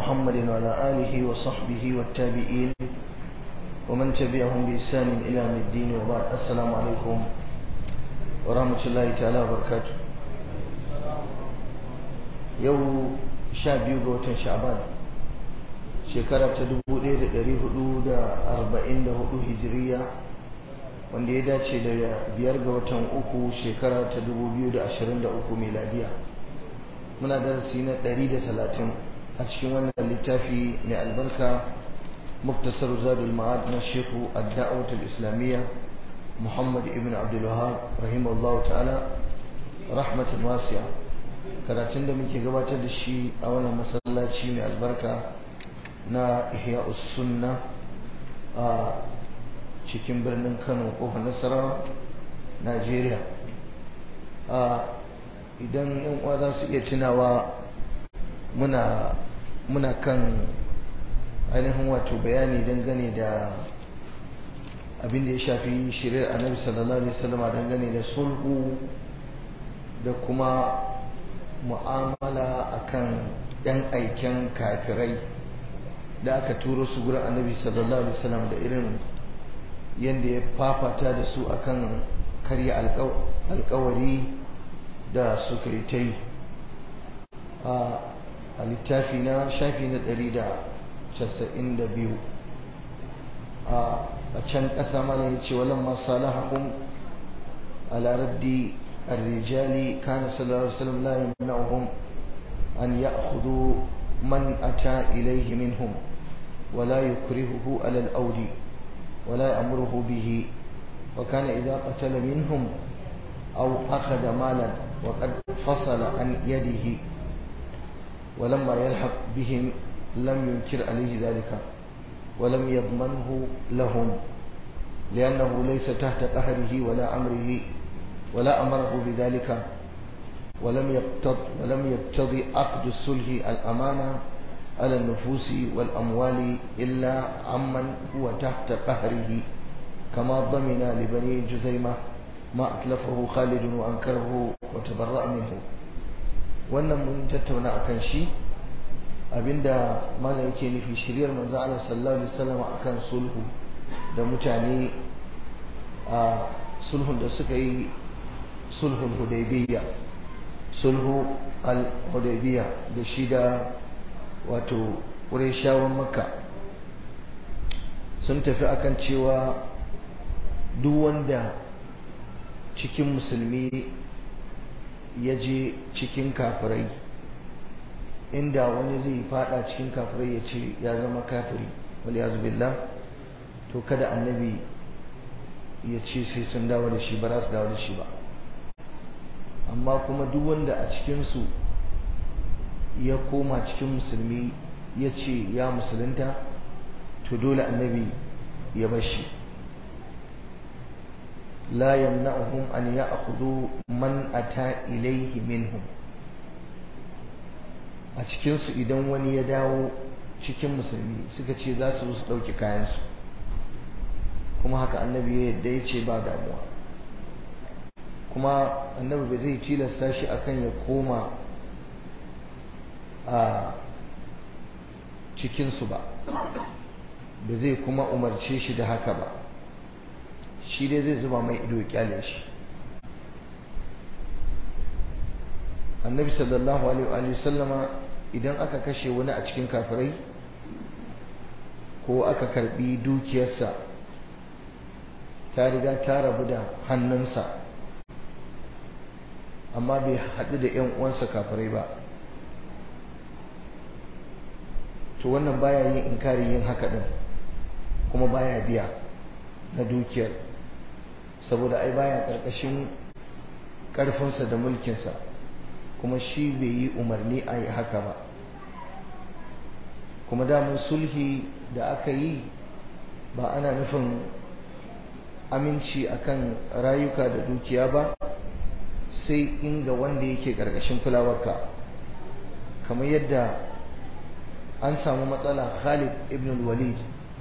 محمد وعلى آله وصحبه والتابعين ومن تبعهم بإحسان إلى يوم الدين وبعد السلام عليكم ورحمة الله تعالى وبركاته يوم شاب يوغو شعبان shekara ta 1444 hijiriya wanda ya dace da biyar ga watan uku shekara ta 2023 miladiya muna darasi na 130 a cikin wannan littafi mai albarka muktasar zadul ma'ad na shehu ad-da'watul islamiyya muhammad ibn abdul wahab rahimahullah ta'ala rahmatan wasi'a karatun da muke gabatar da shi a wannan masallaci mai albarka na ihya sunna a cikin birnin kano kofar nasarawa najeriya idan yan uwa za su iya tunawa muna muna kan ainihin wato bayani dangane da abin da ya shafi shirin annabi sallallahu alaihi wasallam dangane da sulhu da kuma mu'amala akan yan aiken kafirai da aka turo su gurin annabi sallallahu alaihi wasallam da irin yadda ya fafata da su akan karya alkawari da suka yi ta yi a littafi na shafi na 192 a can ƙasa mana ya ce walan masu salahahun ala raddi الرجال كان صلى الله عليه وسلم لا يمنعهم أن يأخذوا من أتى إليه منهم ولا يكرهه على الأود ولا يأمره به وكان إذا قتل منهم أو أخذ مالا وقد فصل عن يده ولما يلحق بهم لم ينكر عليه ذلك ولم يضمنه لهم لأنه ليس تحت قهره ولا أمره ولا أمره بذلك ولم يقتض ولم يقتضي عقد الصلح الأمانة على النفوس والأموال إلا عمن هو تحت قهره كما ضمن لبني جزيمة ما أتلفه خالد وأنكره وتبرأ منه wannan mun tattauna akan shi abinda malam yake nufi shiryar manzo Allah sallallahu alaihi wasallam akan sulhu da mutane a sulhun da suka yi sulhul hudaybiyya sulhu al-hudaybiyya da shi da wato ƙureshawan makka sun tafi akan cewa duk wanda cikin musulmi ya je cikin kafirai inda wani zai fada cikin kafirai ya ce ya zama kafiri wali billah to kada annabi ya ce sai sun dawo da shi ba za su dawo da shi ba amma kuma duk wanda a cikinsu ya koma cikin musulmi ya ce ya musulunta to dole annabi ya bashi la yamna'uhum an ya'khudhu man ata ilayhi minhum a cikin su idan wani ya dawo cikin musulmi suka ce za su su dauki kayan su kuma haka annabi ya yadda ya ce ba damuwa kuma annabi bai zai tilasta shi akan ya koma a cikinsu ba ba zai kuma umarce shi da haka ba shi dai zai zuba mai ido kyale shi annabi sallallahu alaihi sallama idan aka kashe wani a cikin kafirai ko aka karbi dukiyarsa ta riga ta rabu da hannunsa amma bai haɗu da 'yan uwansa kafirai ba to wannan baya yin inkari yin haka din kuma baya biya na dukiyar saboda ai baya karkashin karfinsa da mulkinsa kuma shi bai yi umarni a yi haka ba kuma damun sulhi da aka yi ba ana nufin aminci akan rayuka da dukiya ba sai inga wanda yake karkashin kulawarka kamar yadda an samu matsala Khalid ibn walid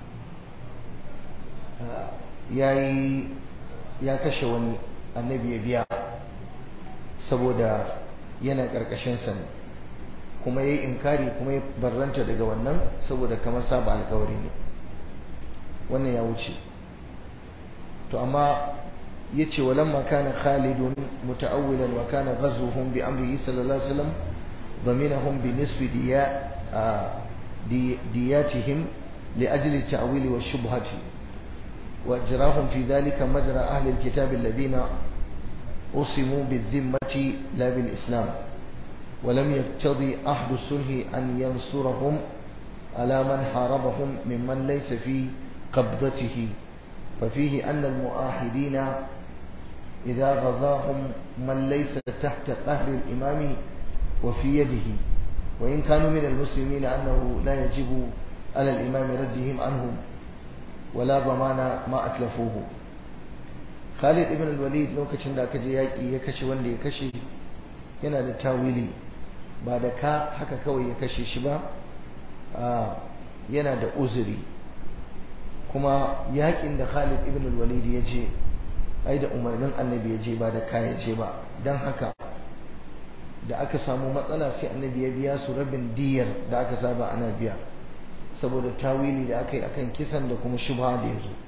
ya kashe wani annabi ya biya saboda yana ƙarƙashinsa ne kuma ya yi inkari kuma ya barranta daga wannan saboda kamar saba alkawari ne wannan ya wuce to amma ya ce walamma kana khalidun muta'awwilan wa kana ghazwuhum bi amrihi sallallahu alaihi wasallam ضمنهم بنصف دياء دي دياتهم لأجل التأويل والشبهة وأجراهم في ذلك مجرى أهل الكتاب الذين أصموا بالذمة لا بالإسلام ولم يقتضي أحد الصلح أن ينصرهم على من حاربهم ممن ليس في قبضته ففيه أن المؤاحدين إذا غزاهم من ليس تحت قهر الإمام وفي يده وإن كانوا من المسلمين أنه لا يجب على الإمام ردهم عنهم ولا ضمان ما أتلفوه خالد ابن الوليد lokacin da aka je yaƙi ya kashe wanda ya kashe yana da tawili ba da ka haka kawai ya kashe shi ba yana da uzuri kuma yaƙin da Khalid ibn al-Walid ya je ai da umarnin annabi ya je ba da ka ya je ba don haka da aka samu matsala sai annabi ya biya su rabin diyar da aka saba ana biya saboda tawili da aka yi akan kisan da kuma shubha da ya zo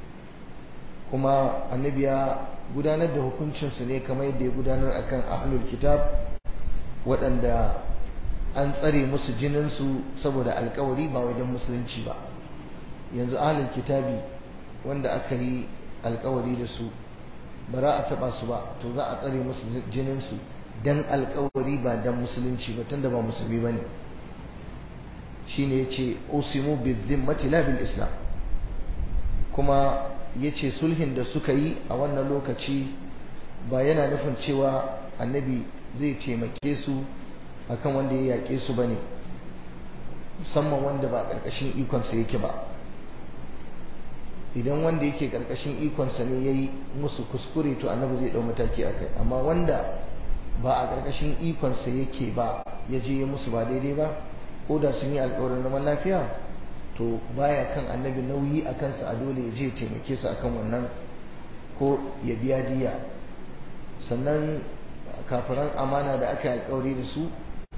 kuma annabi ya gudanar da hukuncinsu ne kamar yadda ya gudanar akan ahlul kitab waɗanda an tsare musu jininsu saboda alkawari ba wajen musulunci ba yanzu ahlul kitabi wanda aka yi alkawari da su ba za a taɓa su ba to za a tsare musu jininsu dan alkawari ba dan musulunci ba tunda ba musulmi bane shine yace usimu bizimmati la bil islam kuma yace sulhin da suka yi a wannan lokaci ba yana nufin cewa annabi zai taimake su akan wanda ya yake su bane musamman wanda ba karkashin ikonsa yake ba idan wanda yake karkashin ikonsa ne yayi musu kuskure to annabi zai dau mataki akai amma wanda ba a ƙarƙashin ikonsa yake ba ya je ya musu ba daidai ba ko da sun yi alƙawarin zaman lafiya to baya kan annabi nauyi a kansa a dole ya je taimake su akan wannan ko ya biya diya sannan kafiran amana da aka yi alƙawari da su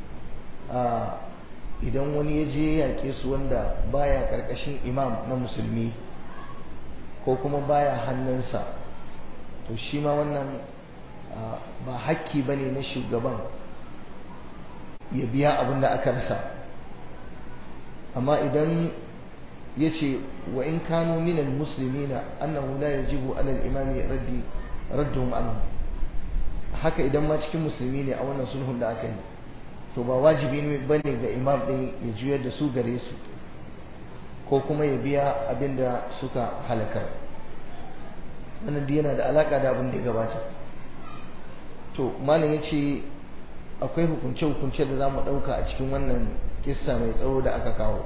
idan wani ya je ya yaƙe su wanda baya ƙarƙashin imam na musulmi ko kuma baya hannunsa to shi ma wannan ba hakki ba ne na shugaban ya biya abin da aka rasa amma idan ya ce wa in kano minal musulmi na annahu la yajibu alal imami raddi radduhum anhu haka idan ma cikin musulmi ne a wannan sulhun da aka yi to ba wajibi ne bane ga imam din ya juyar da su gare su ko kuma ya biya abin da suka halakar wannan yana da alaka da abin da ya gabata to malam ya ce akwai hukunce-hukunce da za mu ɗauka a cikin wannan kissa mai tsawo da aka kawo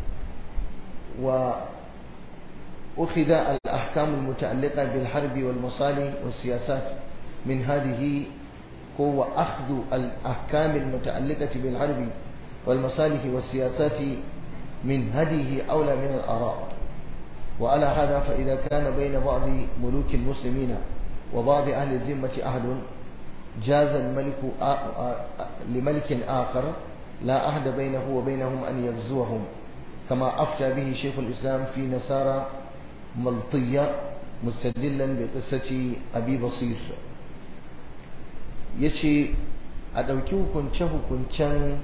wa أخذ الأحكام المتعلقة بالحرب والمصالح والسياسات من هذه هو أخذ الأحكام المتعلقة بالحرب والمصالح والسياسات من هذه أولى من الآراء وعلى هذا فإذا كان بين بعض ملوك المسلمين وبعض أهل الذمة أهل جاز الملك لملك آخر لا أحد بينه وبينهم أن يغزوهم كما أفتى به شيخ الإسلام في نسارى ملطية مستدلا بقصة أبي بصير yace a ɗauki hukunce-hukuncen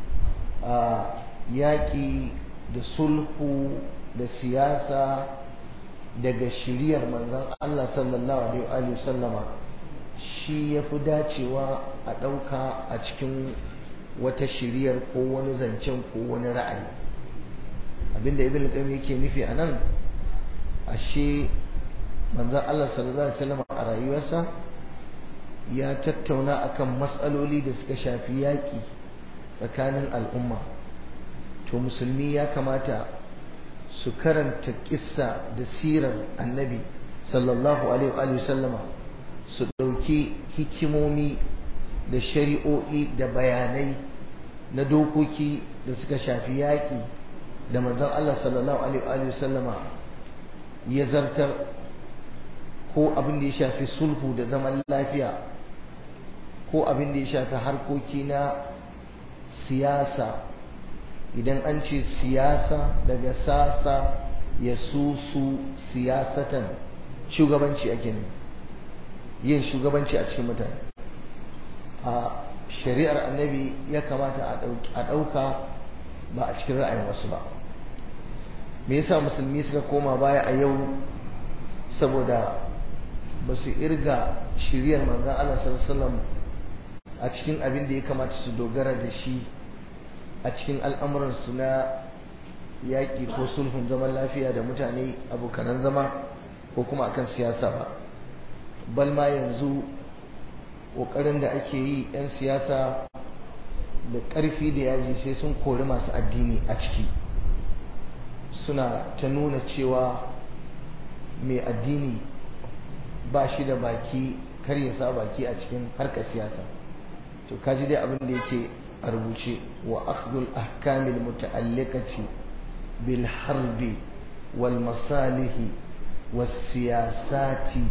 yaƙi da sulhu da siyasa daga shiriyar manzon Allah sallallahu alaihi sallama shi ya fi dacewa a ɗauka a cikin wata shiriyar ko wani zancen ko wani ra'ayi abinda ibn qayyim yake nufi a nan ashe manzon Allah sallallahu alaihi wasallam a rayuwarsa ya tattauna akan matsaloli da suka shafi yaƙi tsakanin al'umma to musulmi ya kamata su karanta kissa da sirar annabi sallallahu alaihi wasallama su ɗauki hikimomi da shari'o'i da bayanai na dokoki da suka shafi yaƙi da manzon Allah sallallahu alaihi wasallama ya zartar ko abin da ya shafi sulhu da zaman lafiya ko abin da ya shafi harkoki na siyasa idan an ce siyasa daga sasa ya susu siyasatan shugabanci ake ne yin shugabanci a cikin mutane a shari'ar annabi ya kamata a ɗauka ba a cikin ra'ayin wasu ba me yasa musulmi suka koma baya a yau saboda ba su irga shiriyar manzan Allah sallallahu a cikin abin da ya kamata su dogara da shi a cikin al'amuransu na yaƙi ko sulhun zaman lafiya da mutane abokanan zama ko kuma akan siyasa ba balma yanzu ƙoƙarin da ake yi 'yan siyasa da ƙarfi da yaji sai sun kori masu addini a ciki suna ta nuna cewa mai addini ba shi da baki kar ya sa baki a cikin harkar siyasa to kaji dai abin da yake a rubuce wa akhdhul ahkamil muta'alliqati bil harbi wal masalihi was siyasati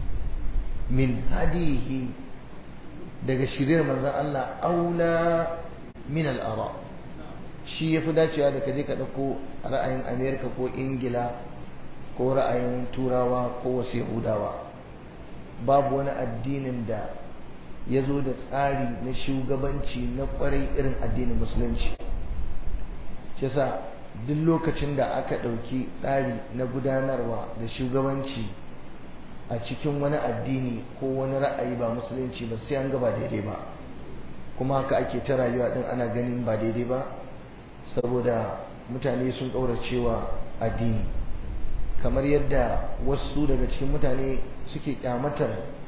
min hadihi daga shirin manzon Allah aula min al ara shi yafi dacewa da kaje ka dauko ra'ayin America ko Ingila ko ra'ayin Turawa ko wasu Yahudawa babu wani addinin da ya zo da tsari na shugabanci na kwarai irin addinin musulunci shi sa duk lokacin da aka ɗauki tsari na gudanarwa da shugabanci a cikin wani addini ko wani ra'ayi ba musulunci ba sai an gaba daidai ba kuma haka ake ta rayuwa din ana ganin ba daidai ba saboda mutane sun cewa addini kamar yadda wasu daga cikin mutane suke kyamatar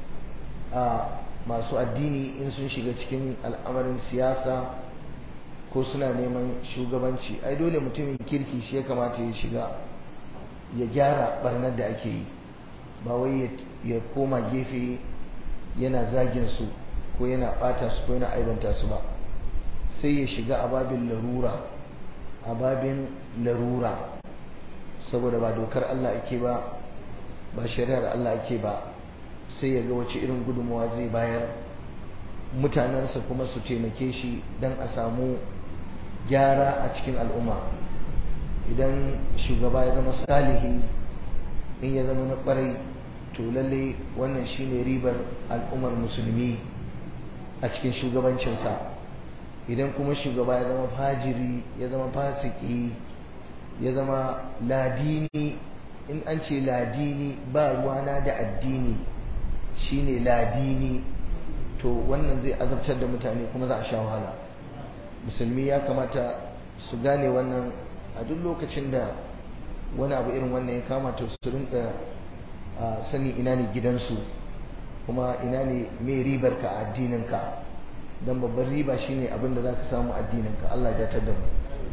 a masu addini in sun shiga cikin al'amarin siyasa ko suna neman shugabanci ai dole mutumin kirki shi ya kamata ya shiga ya gyara barnar da ake yi ba wai ya koma gefe yana zagin su ko yana bata su ko yana aibanta su ba sai ya shiga a babin larura a babin larura saboda ba dokar Allah ake ba ba shari'ar Allah ake ba sai ya ga wace irin gudunmawa zai bayar mutanensa kuma su taimake shi don a samu gyara a cikin al'umma idan shugaba ya zama salihi in ya zama na kwarai to lalle wannan shine ribar al'ummar musulmi a cikin shugabancinsa idan kuma shugaba ya zama fajiri ya zama fasiki ya zama ladini in an ce ladini ba ruwana da addini shine ladini to wannan zai azabtar da mutane kuma za a sha wahala musulmi ya kamata su gane wannan a duk lokacin da wani abu irin wannan ya kamata su rinka sani ina ne gidansu kuma ina ne mai ribar ka a addininka don babban riba shine abin da za ka samu addininka Allah ya datar da mu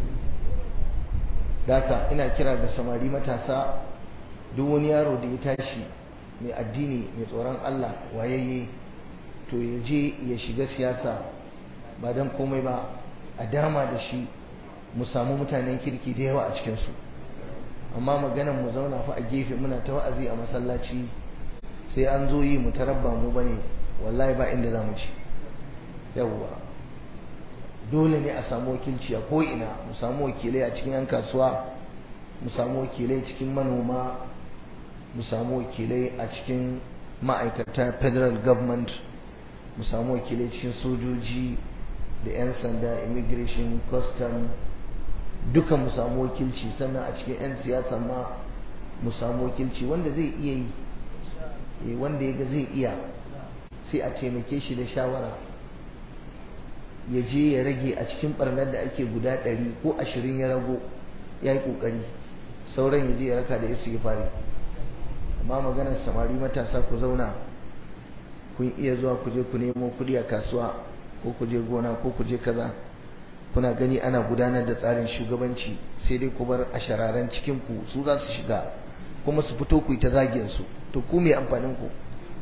daka ina kira ga samari matasa duk wani yaro da ya tashi mai addini mai tsoron Allah wayayye to ya je ya shiga siyasa ba don komai ba a dama da shi mu samu mutanen kirki da yawa a cikinsu amma maganan mu zauna fa a gefe muna ta wa'azi a masallaci sai an zo yi mu tarabba mu bane wallahi ba inda za mu ci yawwa dole ne a samu wakilci a ko'ina mu samu wakilai a cikin 'yan kasuwa mu samu wakilai cikin manoma mu samu wakilai a cikin ma'aikata federal government mu samu wakilai cikin sojoji da 'yan sanda immigration custom duka mu samu wakilci sannan a cikin 'yan siyasa ma mu samu wakilci wanda zai iya yi wanda ya ga zai iya sai a taimake shi da shawara ya je ya rage a cikin barnar da ake guda ɗari ko ashirin ya rago ya yi ƙoƙari sauran ya je ya raka da ya ya fari amma maganar samari matasa ku zauna kun iya zuwa ku je ku nemo kuɗi a kasuwa ko ku je gona ko ku je kaza kuna gani ana gudanar da tsarin shugabanci sai dai ku bar a shararen cikin ku su za su shiga kuma su fito ku yi ta zagin su to ku me amfanin ku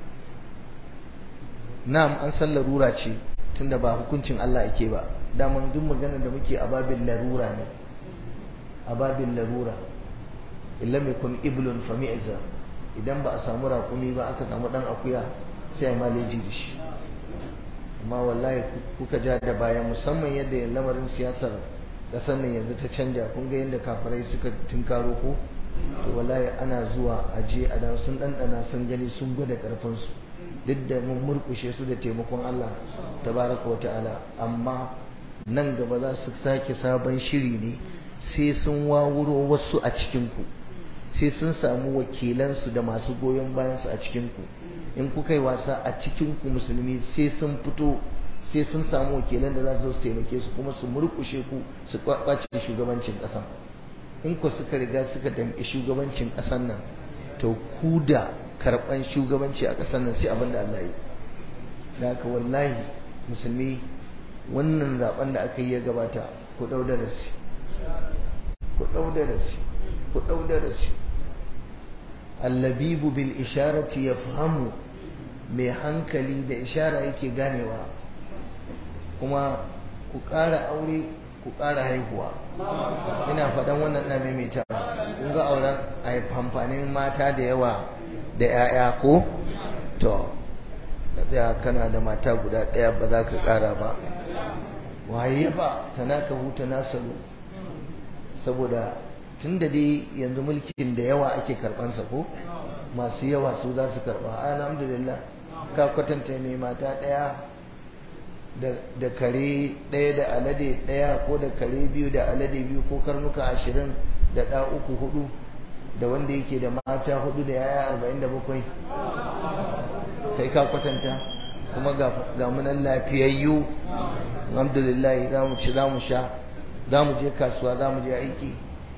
na'am an san larura ce tunda ba hukuncin Allah ake ba daman duk magana da muke a babin larura ne a babin larura illam yakun iblun fami'za idan ba a samu raƙumi ba aka samu dan akuya sai a maleji da shi amma wallahi kuka ja da baya musamman yadda lamarin siyasar ƙasar nan yanzu ta canja kun ga yadda kafirai suka tunkaro ko to wallahi ana zuwa aje a da sun ɗanɗana sun gani sun gwada ƙarfinsu duk da mun murkushe su da taimakon Allah tabaraka wa ta'ala amma nan gaba za su sake sabon shiri ne sai sun wawuro wasu a cikinku sai sun samu wakilansu da masu goyon bayansu a cikinku in kuka yi wasa a cikinku musulmi sai sun fito sai sun samu wakilan da za su taimake su kuma su murkushe ku su kwace shugabancin ƙasa in ku suka riga suka damƙi shugabancin ƙasar nan to ku da karɓan shugabanci a ƙasar nan sai abin da Allah yi da haka wallahi musulmi wannan zaben da aka yi ya gabata ku ɗau darasi ku ɗau darasi ku ɗau darasi allabibu bil isharati yafhamu mai hankali da ishara yake ganewa kuma ku ƙara aure ku ƙara haihuwa ina faɗan wannan na maimaita kun ga auren amfanin mata da yawa da 'ya'ya ko to tsaya kana da mata guda ɗaya ba za ka ƙara ba waye ba ta naka huta nasaru saboda tun da dai yanzu mulkin da yawa ake karɓansa ko masu yawa su za su karɓa alhamdulillah ka kwatanta mai mata ɗaya da kare ɗaya da alade ɗaya ko da kare biyu da alade biyu ko karnuka ashirin da ɗa uku hudu da wanda yake da mata hudu da yaya arba'in da bakwai kai ka kwatanta kuma ga munan lafiyayyu alhamdulillah za mu ci za mu sha za mu je kasuwa za mu je aiki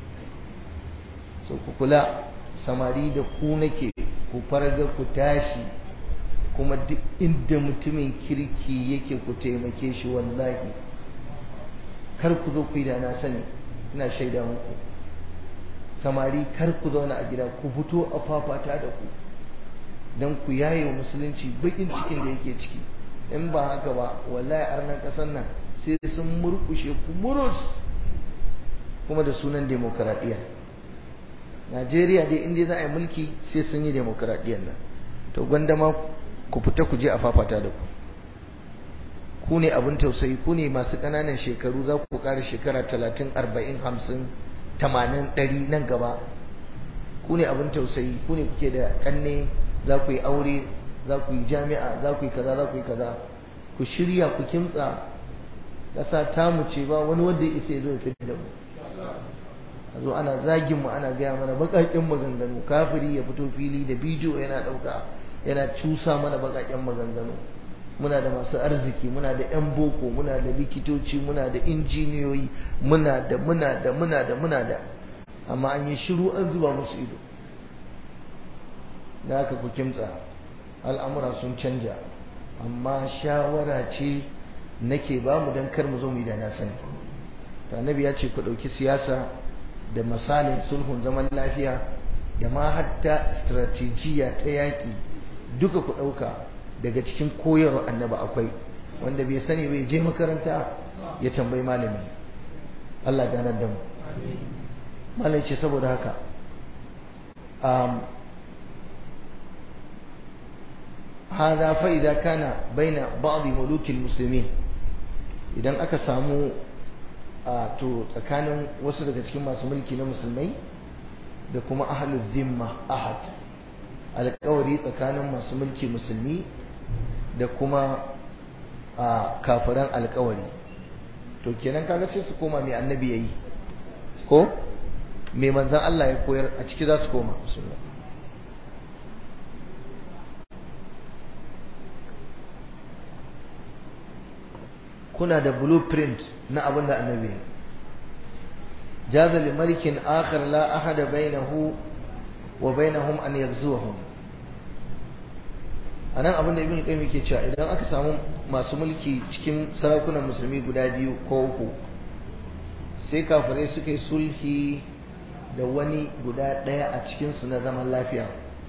so ku kula samari da ku nake ku farga ku tashi kuma duk inda mutumin kirki yake ku taimake shi wallahi kar ku zo ku yi da na sani ina shaida muku samari kar ku zauna a gida ku fito a fafata da ku don ku yaye wa musulunci bakin cikin da yake ciki in ba haka ba wallahi arnan kasar nan sai sun murkushe ku murus kuma da sunan demokaradiyya najeriya dai inda za a yi mulki sai sun yi demokaradiyyar nan to gwanda ma ku fita ku je a fafata da ku ku ne abin tausayi ku ne masu ƙananan shekaru za ku ƙara shekara talatin arba'in hamsin tamanin ɗari nan gaba ku ne abin tausayi ku ne kuke da ƙanne za ku yi aure za ku yi jami'a za ku yi kaza za ku yi kaza ku shirya ku kimtsa ƙasa ta mu ce ba wani wanda ya isa ya zo ya fi da mu a zo ana zagin mu ana gaya mana baƙaƙen maganganu kafiri ya fito fili da bidiyo yana ɗauka yana cusa mana baƙaƙen maganganu muna da masu arziki muna da 'yan boko muna da likitoci muna da injiniyoyi muna da muna da muna da muna da amma an yi shiru an zuba musu ido da haka ku kimtsa al'amura sun canja amma shawara ce nake ba mu don kar mu zo mu yi da na sani to annabi ya ce ku ɗauki siyasa da misalin sulhun zaman lafiya da ma hatta strategiya ta yaƙi duka ku ɗauka daga cikin koyarwa annaba akwai wanda bai sani bai je makaranta ya tambayi malami Allah ganar da mu malai ce saboda haka هذا فإذا كان بين بعض ملوك المسلمين idan aka samu a to tsakanin wasu daga cikin masu mulki na musulmai da kuma ahlul zimma ahad alƙawari tsakanin masu mulki musulmi da kuma a kafiran alƙawari to kenan kaga sai su koma mai annabi yayi ko mai manzan Allah ya koyar a ciki za su koma musulmai kuna da blueprint na abin da annabi jaza li malikin akhar la ahada bainahu wa bainahum an yaghzuhum anan abin da ibn qayyim yake cewa idan aka samu masu mulki cikin sarakunan musulmi guda biyu ko uku sai kafirai suka yi sulhi da wani guda ɗaya a cikinsu na zaman lafiya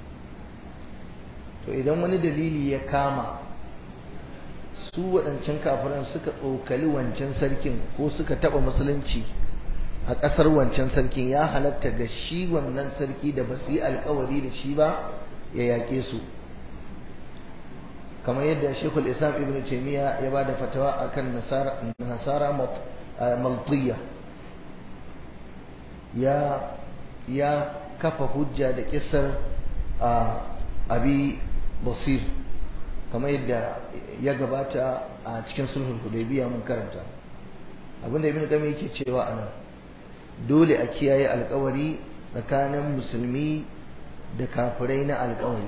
to idan wani dalili ya kama su waɗancan kafiran suka tsokali wancan sarkin ko suka taɓa musulunci a ƙasar wancan sarkin ya halatta ga shi wannan sarki da ba su yi alkawari da shi ba ya yaƙe su kamar yadda shekul islam ibn taimiyya ya ba da fatawa akan nasara maltiya ya ya kafa hujja da kisar abi basir kamar yadda ya gabata a cikin sulhul hudaybiya mun karanta abinda ibn qayyim yake cewa anan dole a kiyaye alkawari tsakanin musulmi da kafirai na alkawari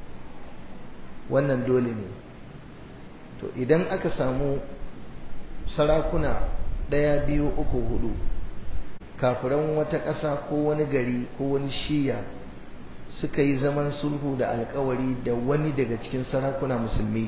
wannan dole ne to idan aka samu sarakuna ɗaya biyu uku hudu kafiran wata ƙasa ko wani gari ko wani shiya suka yi zaman sulhu da alkawari da wani daga cikin sarakuna musulmi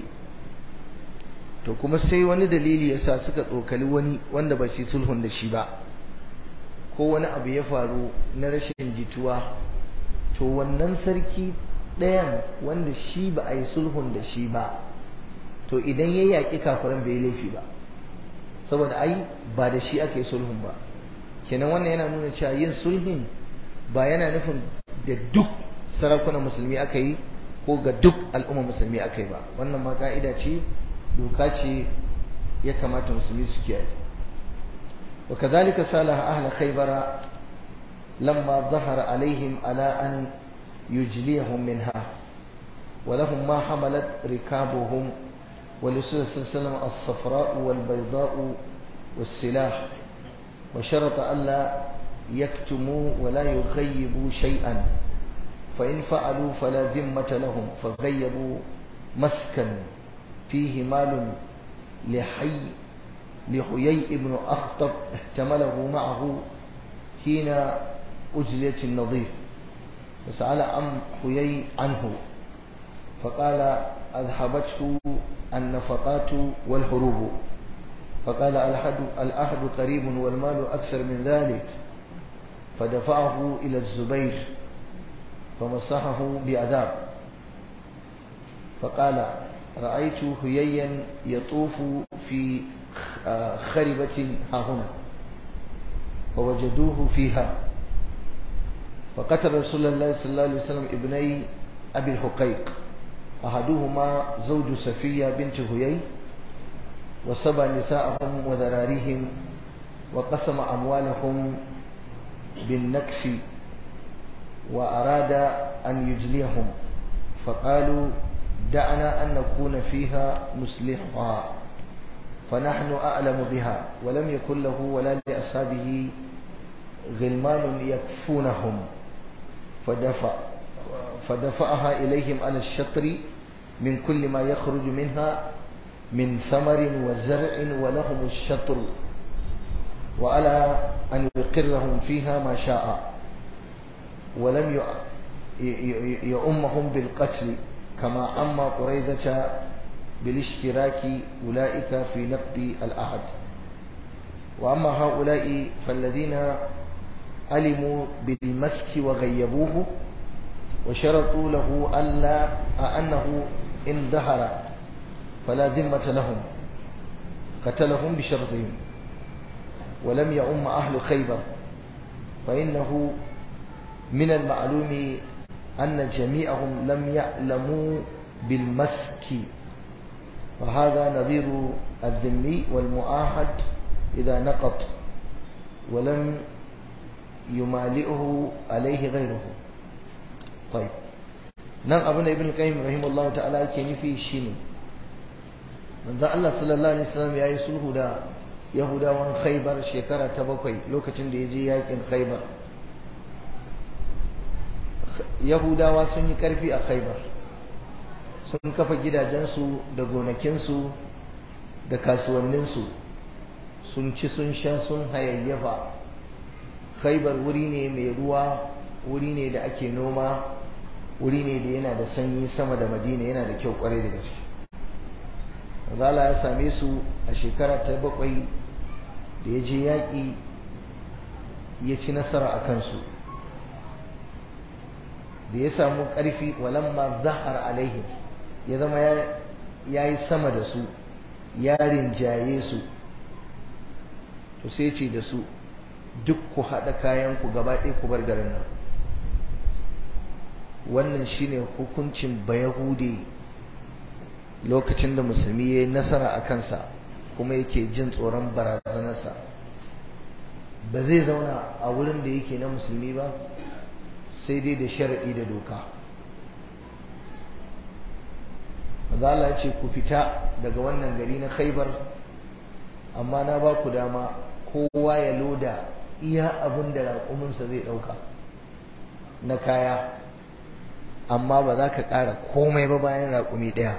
to kuma sai wani dalili yasa suka tsokali wani wanda ba su sulhun da shi ba ko wani abu ya faru na rashin jituwa to wannan sarki ɗayan wanda shi ba a yi sulhun da shi ba to idan ya yaƙi kafiran bai laifi ba saboda ai ba da shi aka yi sulhun ba kenan wannan yana nuna cewa yin sulhin ba yana nufin da duk sarakunan musulmi aka yi ko ga duk al'umma musulmi aka yi ba wannan ma ka'ida ce doka ce ya kamata musulmi su kiyaye وكذلك صالح أهل خيبر لما ظهر عليهم على أن يجليهم منها ولهم ما حملت ركابهم ولرسول صلى الله عليه وسلم الصفراء والبيضاء والسلاح وشرط ألا يكتموا ولا يغيبوا شيئا فإن فعلوا فلا ذمة لهم فغيبوا مسكا فيه مال لحي لحيي بن أخطب احتمله معه حين أجليت النظير فسأل عن حيي عنه فقال أذهبته النفقات والهروب فقال الأحد, الأحد قريب والمال أكثر من ذلك فدفعه إلى الزبير فمسحه بعذاب فقال رأيت هييا يطوف في خربة ها هنا فوجدوه فيها فقتل رسول الله صلى الله عليه وسلم ابني أبي الحقيق أحدهما زوج سفية بنت هيي وسبى نساءهم وذراريهم وقسم أموالهم بالنكس وأراد أن يجليهم فقالوا دعنا أن نكون فيها نصلحها فنحن أعلم بها ولم يكن له ولا لأصحابه غلمان يكفونهم فدفع فدفعها إليهم على الشطر من كل ما يخرج منها من ثمر وزرع ولهم الشطر وعلى أن يقرهم فيها ما شاء ولم يؤمهم بالقتل كما أما قريظة بالاشتراك أولئك في نقد الأحد وأما هؤلاء فالذين علموا بالمسك وغيبوه وشرطوا له ألا أنه إن ظهر فلا ذمة لهم قتلهم بشرطهم ولم يؤم أهل خيبر فإنه من المعلوم أن جميعهم لم يعلموا بالمسك وهذا نظير الذمي والمؤاهد إذا نقض ولم يمالئه عليه غيره طيب nan abin da ibn qayyim rahimahullahu ta'ala yake nufi shine manzo Allah sallallahu alaihi wasallam yayi sulhu da yahudawan khaybar shekara ta bakwai lokacin da yaje yakin khaybar yahudawa sun yi karfi a khaybar sun kafa gidajensu da gonakinsu da kasuwanninsu sun ci sun sha sun hayayyafa khaybar wuri ne mai ruwa wuri ne da ake noma wuri ne da yana da sanyi sama da madina yana da kyau kwarai da gaske zala ya same su a shekara ta bakwai da ya je yaƙi ya ci nasara a kansu da ya samu ƙarfi walamma zahar alaihim ya zama ya yi sama da su ya rinjaye su to sai ce da su duk ku haɗa kayanku gaba ɗaya ku bar garin nan wannan shine hukuncin bayahude lokacin da musulmi ya yi nasara a kansa kuma yake jin tsoron barazanarsa ba zai zauna a wurin da yake na musulmi ba sai dai da sharaɗi da doka Allah ce ku fita daga wannan gari na khaibar amma na ba ku dama kowa ya loda iya abin da raƙuminsa zai ɗauka na kaya amma ba za ka ƙara komai ba bayan raƙumi ɗaya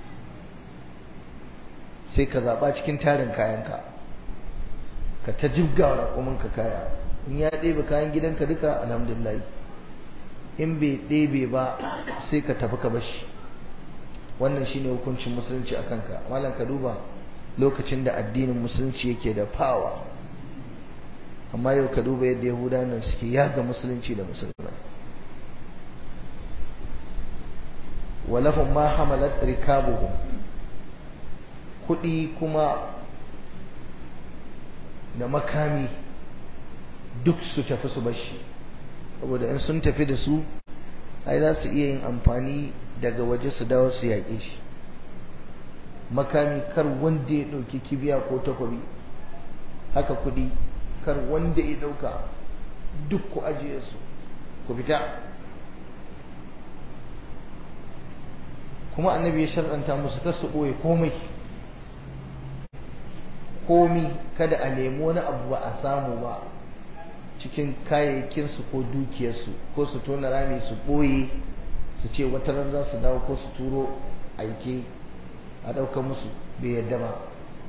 sai ka zaɓa cikin tarin kayanka ka ta jibga raƙuminka kaya in ya ɗebe kayan gidanka duka alhamdulillah in bai ɗebe ba sai ka tafi ka bashi wannan shine hukuncin musulunci a kanka malam ka duba lokacin da addinin musulunci yake da fawa amma yau ka duba yadda yahudawa nan suke yaga musulunci da musulmai walahum ma hamalat rikabuhum kudi kuma da makami duk su tafi su bashi saboda in sun tafi da su ai za su iya yin amfani daga waje su dawo su yaƙe shi makami kar wanda ya ɗauki kibiya ko takobi haka kudi kar wanda ya ɗauka duk ku ajiye su ku fita kuma annabi ya shar'anta musu kar su ɓoye komai komi kada a nemi wani abu ba a samu ba cikin kayayyakinsu ko dukiyarsu ko su tona rami su ɓoye su ce wata ran za su dawo ko su turo aike a ɗauka musu bai yadda ba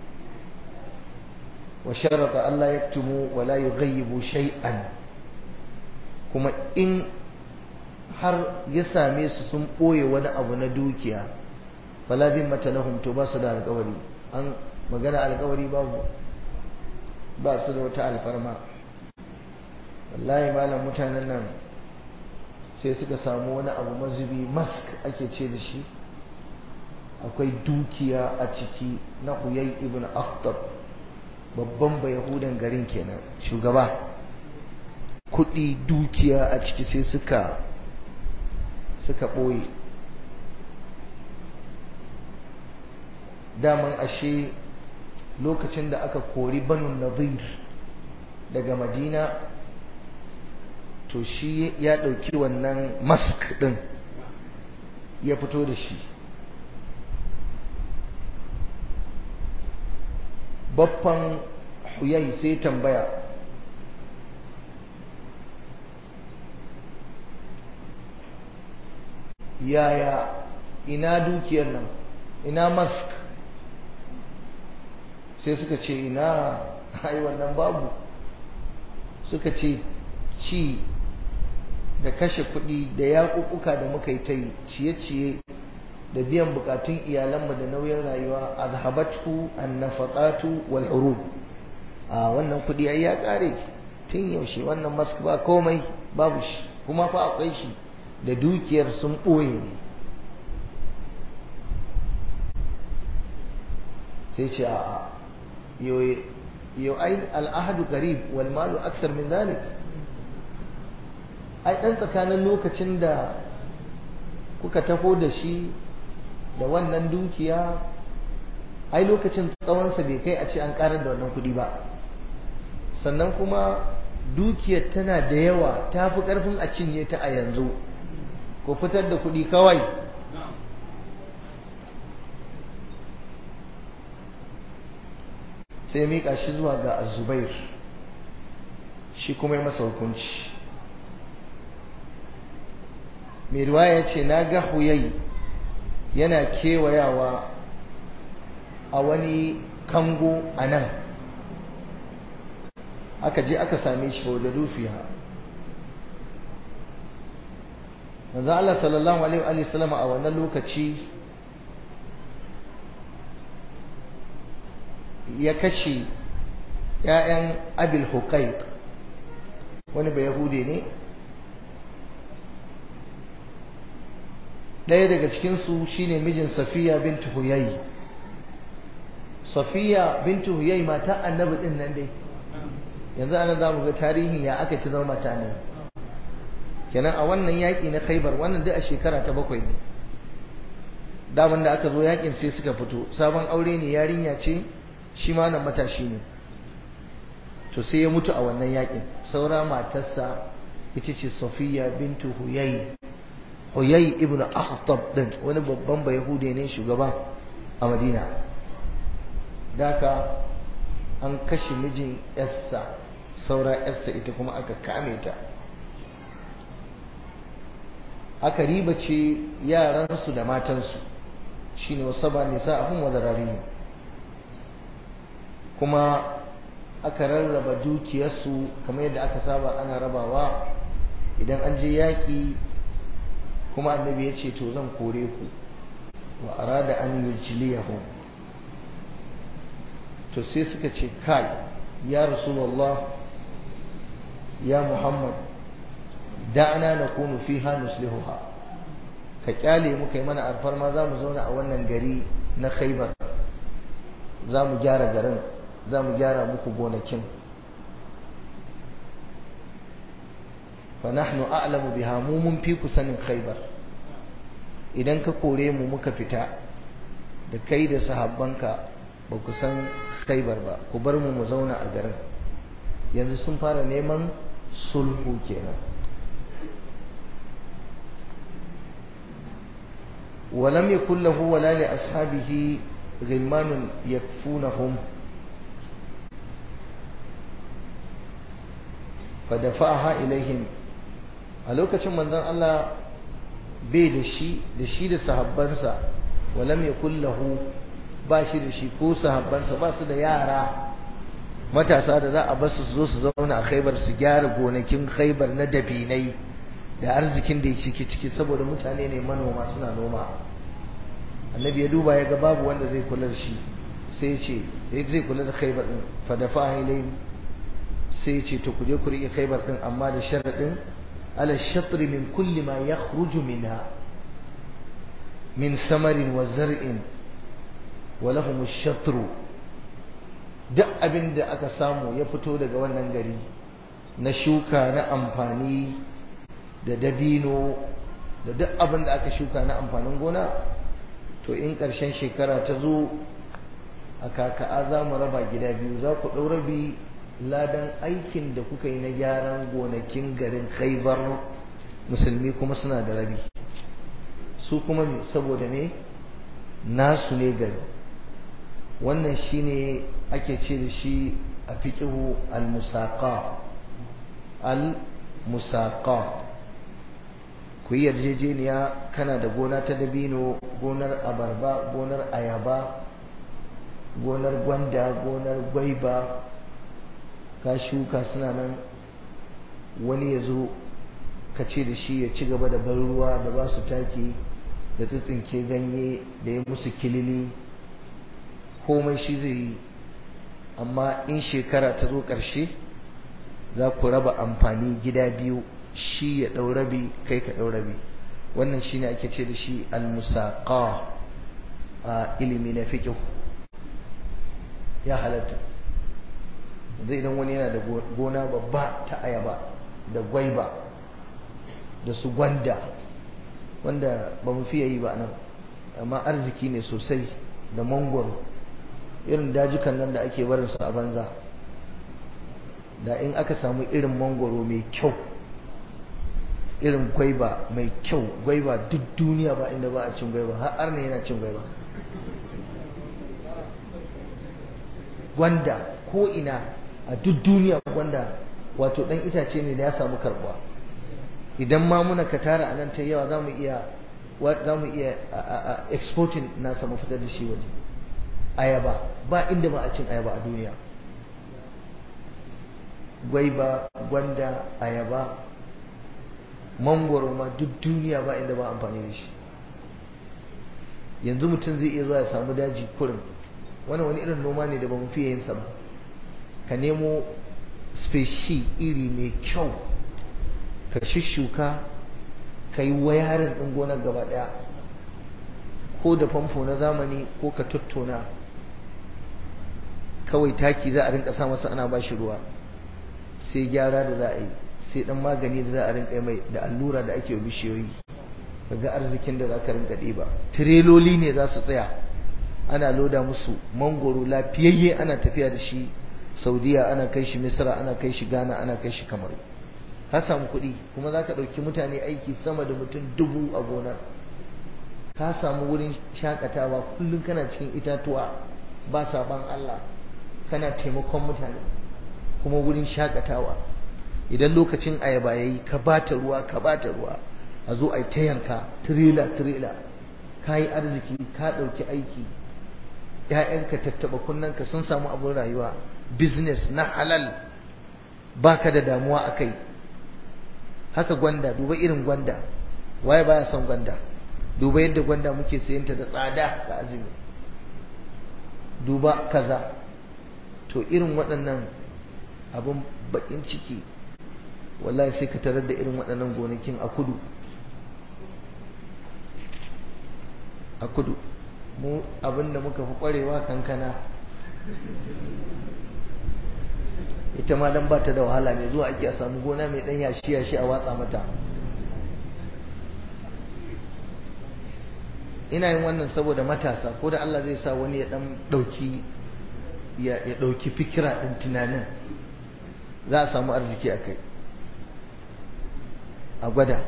wa sharata Allah ya tumu wa la yughayyibu shay'an kuma in har ya same su sun ɓoye wani abu na dukiya fala zimmata lahum to ba su da alƙawari an magana alƙawari babu ba su da wata alfarma wallahi malam mutanen nan sai suka samu wani abu mazubi mask ake ce da shi akwai dukiya a ciki na huyai ibn akhtar babban bayahudan garin kenan shugaba kudi dukiya a ciki sai suka suka ɓoye daman ashe lokacin da aka kori banu nadir daga madina to shi ya ɗauki wannan mask ɗin ya fito da shi baffan huyai sai tambaya yaya ina dukiyar nan ina mask sai suka ce ina ai wannan babu suka ce ci da kashe kuɗi da yaƙuƙuka da muka yi ta yi ciye-ciye da biyan bukatun iyalanmu da nauyin rayuwa a zahabatu an nafaƙatu wal urub a wannan kuɗi ai ya ƙare tun yaushe wannan mask ba komai babu shi kuma fa akwai shi da dukiyar sun ɓoye ne sai ce a yau ai al'ahadu qarib wal malu aksar min zalik ai dan tsakanin lokacin da kuka taho da shi da wannan dukiya ai lokacin tsawonsa bai kai a ce an karar da wannan kudi ba sannan kuma dukiyar tana da yawa ta fi karfin a cinye ta a yanzu ku fitar da kudi kawai sai miƙa shi zuwa ga azubair shi kuma yi masa hukunci mai riwaya ce na ga huyai yana kewayawa a wani kango a nan aka je aka same shi da dufiya manzo Allah sallallahu alaihi wa sallam a wannan lokaci ya kashe ‘ya'yan abil huqaiq wani bai yahude ne ɗaya daga cikinsu shine mijin safiya bintu huyayi safiya bintu huyayi mata annabi ɗin nan dai yanzu ana za mu ga tarihin ya aka ci zama mata ne kenan a wannan yaƙi na khaibar wannan duk a shekara ta bakwai ne daman da aka zo yakin sai suka fito sabon aure ne yarinya ce shi ma nan matashi ne to sai ya mutu a wannan yakin saura matarsa ita ce Safiya bintu Huyay Huyay ibn Akhtab din wani babban bayahude ne shugaba a Madina daka an kashe mijin yarsa saura yarsa ita kuma aka kame ta aka ribace yaransu da matansu shine wasaba nisa'ahum wa zararihim kuma aka rarraba dukiyarsu kamar yadda aka saba ana rabawa idan an je yaƙi kuma annabi ya ce to zan kore ku wa arada an yujliyahum to sai suka ce kai ya rasulullah ya muhammad da'ana nakunu fiha nuslihuha ka kyale mu kai mana alfarma za mu zauna a wannan gari na khaibar za mu gyara garin za mu gyara muku gonakin fa nahnu a'lamu biha mu mun fi ku sanin khaibar idan ka kore mu muka fita da kai da sahabbanka ba ku san khaibar ba ku bar mu mu zauna a garin yanzu sun fara neman sulhu kenan ولم يكن له ولا لأصحابه غلمان يكفونهم فدفعها إليهم a lokacin manzon Allah bai da shi da shi da sahabbansa walam yakul lahu ba shi da shi ko sahabbansa ba su da yara matasa da za a basu su zo su zauna a khaibar su gyara gonakin khaibar na dabinai da arzikin da ya ciki ciki saboda mutane ne manoma suna noma annabi ya duba ya ga babu wanda zai kula da shi sai ya ce zai kula da khaibar din fa dafa ilayhim sai ya ce to ku je ku riƙe khaibar din amma da sharadin ala shatri min kulli ma yakhruju minha min samarin wa zar'in wa lahum ash-shatru duk abin da aka samu ya fito daga wannan gari na shuka na amfani da dabino da duk abin da aka shuka na amfanin gona to in ƙarshen shekara ta zo a kaka'a za mu raba gida biyu za ku ɗau rabi ladan aikin da kuka yi na gyaran gonakin garin khaibar musulmi kuma suna da rabi su kuma saboda me nasu ne gari wannan shine ake ce da shi a fiƙihu al-musaqa al-musaqa ku yi yarjejeniya kana da gona ta dabino gonar abarba gonar ayaba gonar gwanda gonar gwaiba ka shuka suna nan wani ya zo ka ce da shi ya ci gaba da ban ruwa da ba su taki da tsitsinke ganye da ya musu kilili komai shi zai yi amma in shekara ta zo ƙarshe za ku raba amfani gida biyu shi ya ɗau rabi kai ka ɗau rabi wannan shine ake ce da shi al-musaqa a ilimi na fiqh ya halatta zai idan wani yana da gona babba ta ayaba da gwaiba da su gwanda wanda ba mu fiye yi ba nan amma arziki ne sosai da mangwaro irin dajukan nan da ake barinsu a banza da in aka samu irin mangwaro mai kyau irin gwaiba mai kyau gwaiba duk duniya ba inda ba a cin gwaiba har ne yana cin gwaiba gwanda ko ina a duk duniya gwanda wato dan itace ne da ya samu karbuwa idan ma muna ka tara a nan ta yawa za mu iya za mu iya exporting nasa mu fitar da shi waje ayaba ba inda ba a cin ayaba a duniya gwaiba gwanda ayaba mangwaro ma duk duniya ba inda ba amfani da shi yanzu mutum zai iya zuwa ya samu daji kurin wani wani irin noma ne da ba mu fiye yin sa ba ka nemo speshi iri mai kyau ka shishuka ka yi wayarin ɗin gonar gaba ɗaya ko da famfo na zamani ko ka tattona kawai taki za a rinka sa masa ana ba shi ruwa sai gyara da za a yi sai dan magani da za a rinka mai da allura da ake bishiyoyi ga arzikin da za ka rinka ɗiba tireloli ne za su tsaya ana loda musu mangoro lafiyayye ana tafiya da shi saudiya ana kai shi misra ana kai shi ghana ana kai shi kamaru ka samu kuɗi kuma za ka ɗauki mutane aiki sama da mutum dubu a gonar ka samu wurin shakatawa kullum kana cikin itatuwa ba saban allah kana taimakon mutane kuma wurin shakatawa idan lokacin ayaba yayi ka bata ruwa ka bata ruwa a zo a ta yanka tirela tirela ka yi arziki ka ɗauki aiki ‘ya'yanka tattaba kunnanka sun samu abin rayuwa business na halal baka da damuwa a kai haka gwanda duba irin gwanda waye baya son gwanda duba yadda gwanda muke sayanta da tsada da azumi duba kaza to irin waɗannan abin bakin ciki wallahi sai ka tarar da irin waɗannan gonakin a kudu a kudu mu abinda muka fi ƙwarewa kankana ita ma dan bata da wahala ne zuwa ake a samu gona mai ɗan yashi yashi a watsa mata ina yin wannan saboda matasa ko da Allah zai sa wani ya ɗan ɗauki ya ɗauki fikira ɗin tunanin za a samu arziki a kai a gwada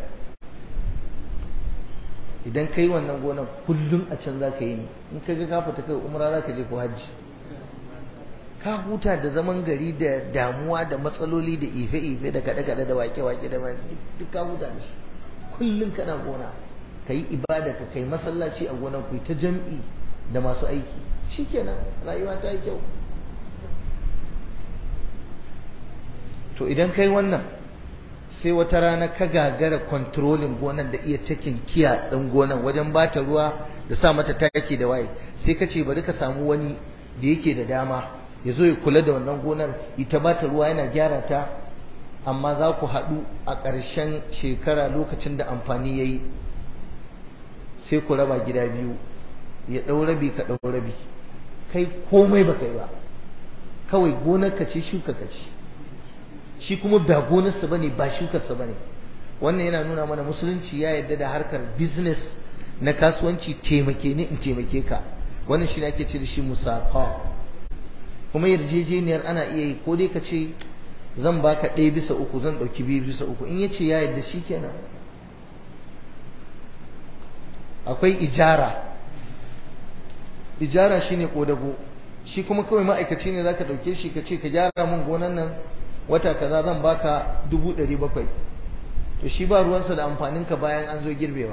idan ka yi wannan gonan kullum a can za ka yi ne in ka ga kafa ta kai umra za ka je ko hajji ka huta da zaman gari da damuwa da matsaloli da ife-ife da kaɗe-kaɗe da wake-wake da duk ka huta da shi kullum kana gona ka yi ibada ka kai masallaci a gonan ku ta jam'i da masu aiki shikenan rayuwa ta yi kyau to idan kai wannan sai wata rana ka gagara kontrolin gonan da iya takin kiya ɗin gonan wajen bata ruwa da sa mata taki da waye sai ka ce bari ka samu wani da yake da dama ya zo ya kula da wannan gonar ita bata ruwa yana gyara ta amma za ku haɗu a ƙarshen shekara lokacin da amfani ya yi sai ku raba gida biyu ya ɗau rabi ka ɗau rabi kai komai ba kai ba kawai gonar ka ce shuka ka ce shi kuma ba gonarsa bane ba shukarsa bane wannan yana nuna mana musulunci ya yarda da harkar business na kasuwanci taimake ni in taimake ka wannan shi ne ake ce da shi musaqa kuma yarjejeniyar ana iya yi ko dai ka ce zan baka ɗaya bisa uku zan ɗauki biyu bisa uku in ya ce ya yarda shi kenan akwai ijara ijara shine kodago shi kuma kawai ma'aikaci ne zaka ɗauke shi ka ce ka gyara min gonan nan wata kaza zan baka dubu ɗari bakwai to shi ba ruwansa da amfaninka bayan an zo girbewa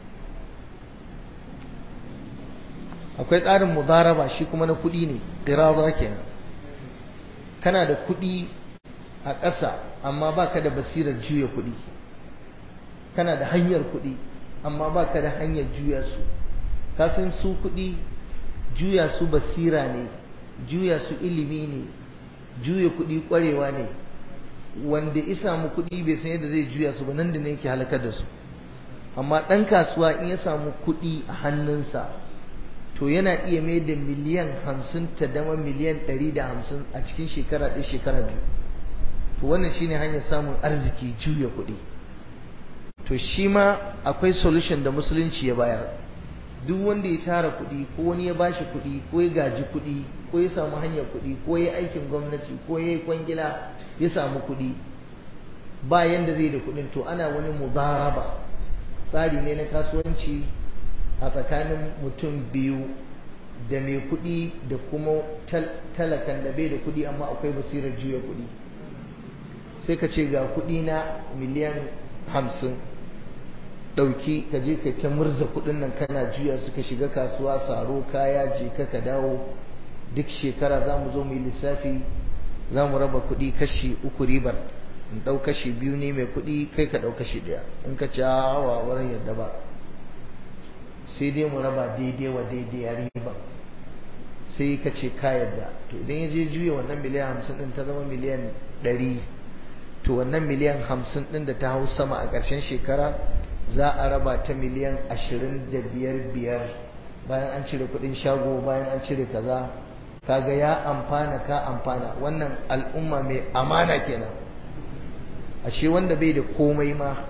akwai tsarin mudaraba shi kuma na kuɗi ne ƙirarwa kenan kana da kuɗi a ƙasa amma baka da basirar juya kuɗi kana da hanyar kuɗi amma baka da hanyar juya su kasan su kuɗi juya su basira ne juya su ilimi ne juya kuɗi ƙwarewa ne wanda ya samu kuɗi bai san yadda zai juya su ba nan da ne yake halakar da su amma ɗan kasuwa in ya samu kuɗi a hannunsa to yana iya mai da miliyan hamsin ta dama miliyan ɗari da hamsin a cikin shekara ɗaya shekara biyu to wannan shine hanyar samun arziki juya kuɗi to shi ma akwai solution da musulunci ya bayar duk wanda ya tara kuɗi ko wani ya bashi kuɗi ko ya gaji kuɗi ko ya samu hanyar kuɗi ko ya aikin gwamnati ko ya yi kwangila ya samu kuɗi ba yanda zai da kuɗin to ana wani mudaraba tsari ne na kasuwanci a tsakanin mutum biyu da mai kuɗi da kuma talakan da bai da kuɗi amma akwai basirar juya kuɗi sai ka ce ga kuɗi na miliyan hamsin ɗauki ka je ka ta murza kuɗin nan kana juya suka shiga kasuwa saro kaya je ka ka dawo duk shekara za mu zo mu yi lissafi za mu raba kuɗi kashi uku ribar in ɗau kashi biyu ne mai kuɗi kai ka ɗau kashi ɗaya in ka ci hawa wurin yadda ba sai dai mu raba daidai wa daidai a riba sai ka ce ka yadda to idan ya je juya wannan miliyan hamsin ɗin ta zama miliyan ɗari to wannan miliyan hamsin ɗin da ta hau sama a ƙarshen shekara za a raba ta miliyan ashirin da biyar biyar bayan an cire kuɗin shago bayan an cire kaza kaga ya amfana ka amfana wannan al'umma mai amana kenan ashe wanda bai da komai ma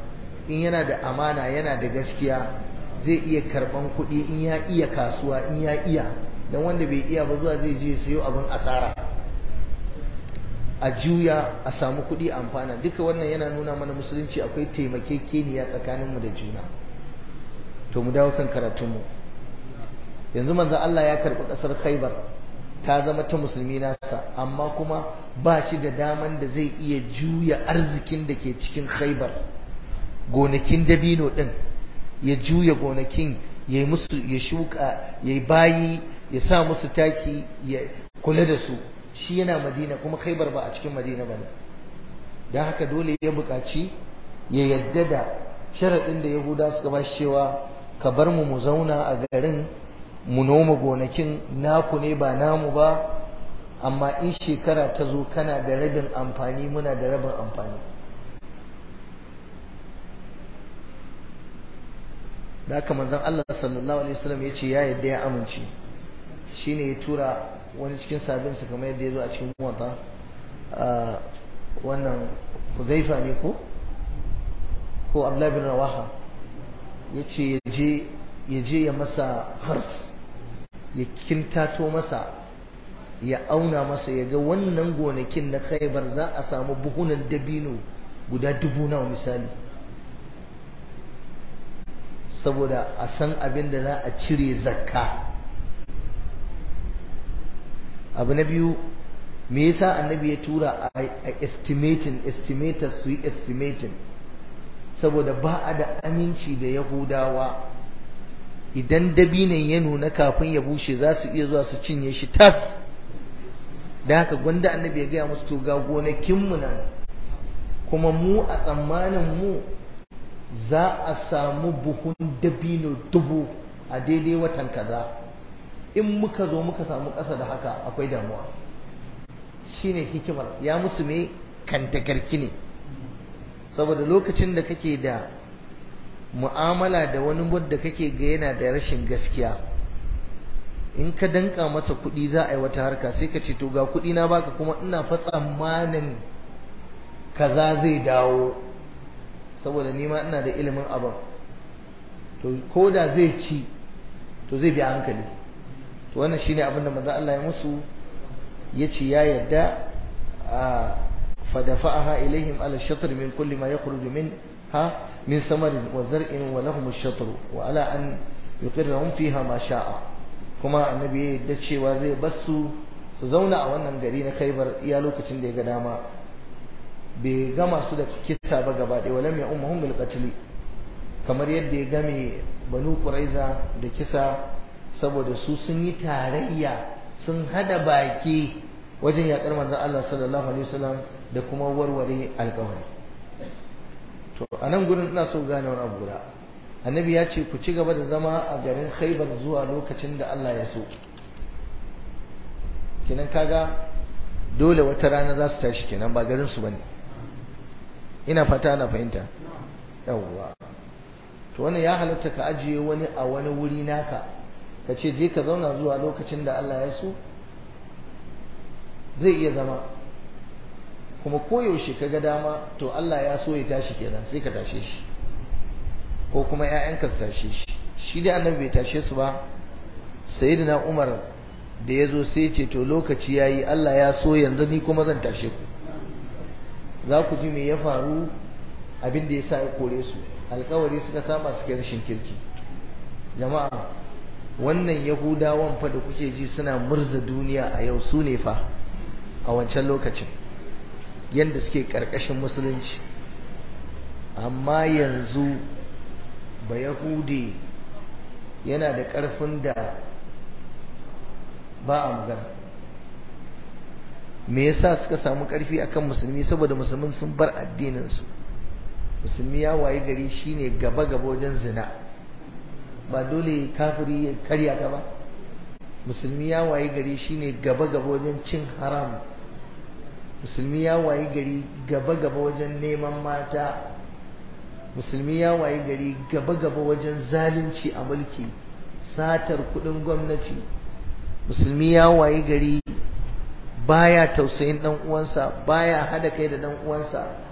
in yana da amana yana da gaskiya zai iya karban kuɗi in ya iya kasuwa in ya iya don wanda bai iya ba zuwa zai je sayo abin asara a juya a samu kuɗi amfana duka wannan yana nuna mana musulunci akwai taimakekeniya tsakaninmu da juna to mu dawo kan karatunmu yanzu manzo Allah ya karɓi ƙasar Khaibar ta zama ta musulmi nasa amma kuma ba shi da daman da zai iya juya arzikin da ke cikin Khaibar gonakin dabino din ya juya gonakin ya musu ya shuka ya bayi ya sa musu taki ya kula da su shi yana madina kuma khaibar ba a cikin madina ba ne don haka dole ya buƙaci ya yadda da sharaɗin da yahuda suka ba shi cewa ka bar mu mu zauna a garin mu noma gonakin naku ne ba namu ba amma in shekara ta zo kana da rabin amfani muna da rabin amfani da haka manzon Allah sallallahu alaihi wasallam ya ce ya yadda ya amince shine ya tura wani cikin sabinsa kamar yadda ya zo a cikin muwata wannan huzaifa ne ko ko abdullahi bin rawaha ya ce ya je ya masa hars ya kintato masa ya auna masa ya ga wannan gonakin na khaibar za a samu buhunan dabino guda dubu nawa misali saboda a san abin da za a cire zakka abu na biyu me yasa annabi ya tura a estimating estimators su yi estimating saboda ba a da aminci da yahudawa idan dabinin ya nuna kafin ya bushe za su iya zuwa su cinye shi tas da haka gwanda annabi ya gaya musu to ga gonakinmu nan kuma mu a tsammanin mu za a samu buhun dabino dubu a daidai watan kaza in muka zo muka samu ƙasa da haka akwai damuwa shine hikimar ya musu me kantagarki ne saboda lokacin da kake da mu'amala da wani wadda kake ga yana da rashin gaskiya in ka danka masa kuɗi za a yi wata harka sai ka ce to ga kuɗi na baka kuma ina fa tsammanin kaza zai dawo saboda nima ina da ilimin abin to ko da zai ci to zai bi hankali to wannan shine abin da manzo Allah ya musu yace ya yadda fadafa'aha ilaihim ala shatr min kulli ma yakhruju minha min samarin wa zar'in wa lahum ash-shatr wa ala an yuqirrahum fiha ma sha'a kuma annabi ya yadda cewa zai basu su zauna a wannan gari na Khaibar iya lokacin da ya ga dama bai gama su da kisa ba gaba ɗaya walam ya ummuhum bil qatl kamar yadda ya game banu quraiza da kisa saboda su sun yi tarayya sun hada baki wajen yakar manzon Allah sallallahu alaihi wasallam da kuma warware alƙawari to anan gurin ina so gane wani abu guda annabi ya ce ku ci gaba da zama a garin Khaibar zuwa lokacin da Allah ya so kenan kaga dole wata rana za su tashi kenan ba garin su bane ina fata ana fahimta yawwa to wannan ya halatta ka ajiye wani a wani wuri naka ka ce je ka zauna zuwa lokacin da Allah ya so zai iya zama kuma koyaushe ka ga dama to Allah ya so ya tashi kenan sai ka tashe shi ko kuma ‘ya'yanka su tashe shi shi dai annabi bai tashe su ba sayyidina Umar da ya zo sai ce to lokaci ya yi Allah ya so yanzu ni kuma zan tashe ku za ku ji me ya faru abin da ya sa ya kore su alkawari suka saba suka rashin kirki jama'a wannan yahudawan fa da kuke ji suna murza duniya a yau su ne fa a wancan lokacin yadda suke karkashin musulunci amma yanzu ba yahudi yana da ƙarfin da ba a magana me yasa suka samu ƙarfi akan musulmi saboda musulmin sun bar addininsu musulmi ya wayi gari shine gaba gaba wajen zina ba dole kafiri ya karya ka ba musulmi ya wayi gari shine gaba gaba wajen cin haram musulmi ya wayi gari gaba gaba wajen neman mata musulmi ya wayi gari gaba gaba wajen zalunci a mulki satar kudin gwamnati musulmi ya wayi gari baya tausayin dan uwansa baya hada kai da dan uwansa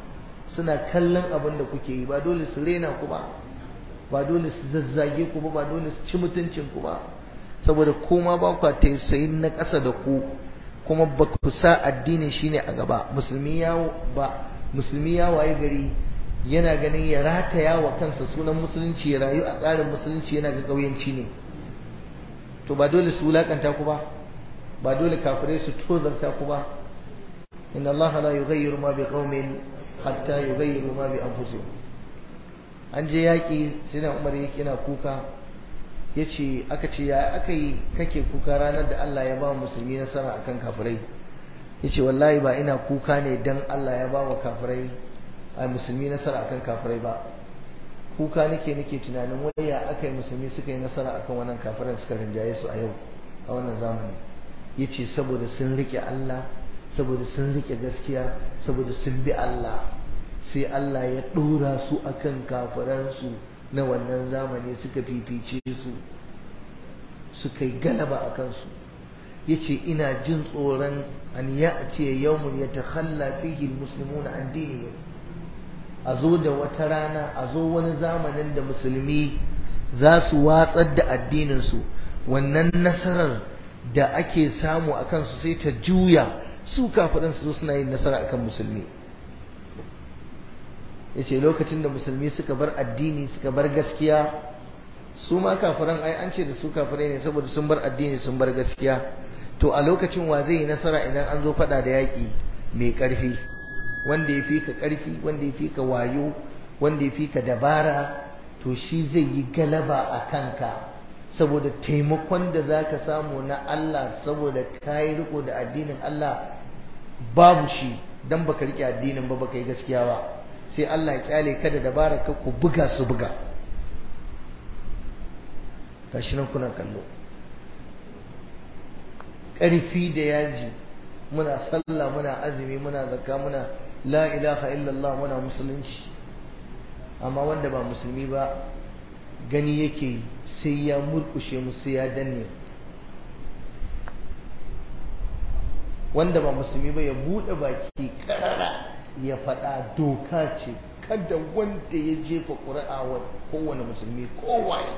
suna kallon abin da kuke yi ba dole su rena ku ba ba dole su zazzage ku ba ba dole su ci mutuncin ku ba saboda kuma ba ku tausayin na ƙasa da ku kuma ba ku sa addinin shine a gaba musulmi ya ba musulmi ya waye gari yana ganin ya rataya wa kansa sunan musulunci ya rayu a tsarin musulunci yana ga ƙauyenci ne to ba dole su wulakanta ku ba ba dole kafirai su tozarta ku ba inna Allah la yughayyiru ma biqaumin hatta yughayyiru ma bi anfusihim an je yaki sai da Umar yake yana kuka yace aka ce ya aka yi kake kuka ranar da Allah ya ba musulmi nasara akan kafirai yace wallahi ba ina kuka ne dan Allah ya ba wa kafirai a musulmi nasara akan kafirai ba kuka nake nake tunanin waya aka yi musulmi suka yi nasara akan wannan kafiran suka rinjaye su a yau a wannan zamani yace saboda sun rike Allah saboda sun rike gaskiya saboda sun bi Allah sai Allah ya dora su akan kafiransu na wannan zamani suka fifice su suka yi galaba a kansu yace ina jin tsoron an ya'ti yawmun yatakhalla fihi almuslimuna an dinihim a zo da wata rana a zo wani zamanin da musulmi za su watsar da addininsu wannan nasarar da ake samu a kansu sai ta juya su kafirin su suna yin nasara akan musulmi ya ce lokacin da musulmi suka bar addini suka bar gaskiya su ma kafiran ai an ce da su kafirai ne saboda sun bar addini sun bar gaskiya to a lokacin wa zai yi nasara idan an zo fada da yaƙi mai ƙarfi wanda ya fi ka ƙarfi wanda ya fi ka wayo wanda ya fi ka dabara to shi zai yi galaba a kanka saboda taimakon da za ka samu na Allah saboda ka yi riko da addinin Allah babu shi don baka rike addinin ba baka yi gaskiya ba sai Allah ya kyale ka da dabara ka ku buga su buga gashi nan kuna kallo ƙarfi da yaji muna sallah muna azumi muna zakka muna la ilaha illallah muna musulunci amma wanda ba musulmi ba gani yake sai ya murkushe mu sai ya danne wanda ba musulmi ba ya bude baki karara ya faɗa doka ce kada wanda ya jefa ƙuri'a wa kowane musulmi kowaye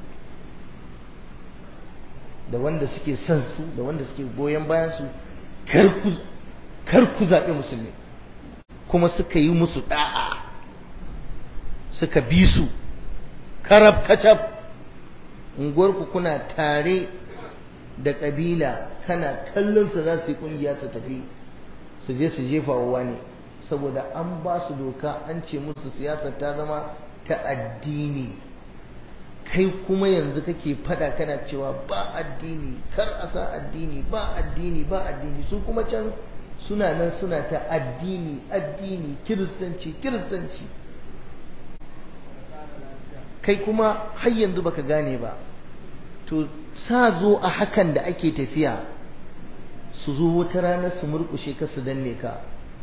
da wanda suke son su da wanda suke goyon bayan su kar ku zaɓi musulmi kuma suka yi musu ɗa'a suka bi su karab kacab unguwarku kuna tare da ƙabila kana kallon su za su yi ƙungiya su tafi su je su jefa wa wani saboda an ba su doka an ce musu siyasar ta zama ta addini kai kuma yanzu kake fada kana cewa ba addini kar a sa addini ba addini ba addini su kuma can suna nan suna ta addini addini kiristanci kiristanci kai kuma har yanzu baka gane ba to sa zo a hakan da ake tafiya su zo wata rana su murkushe ka su danne ka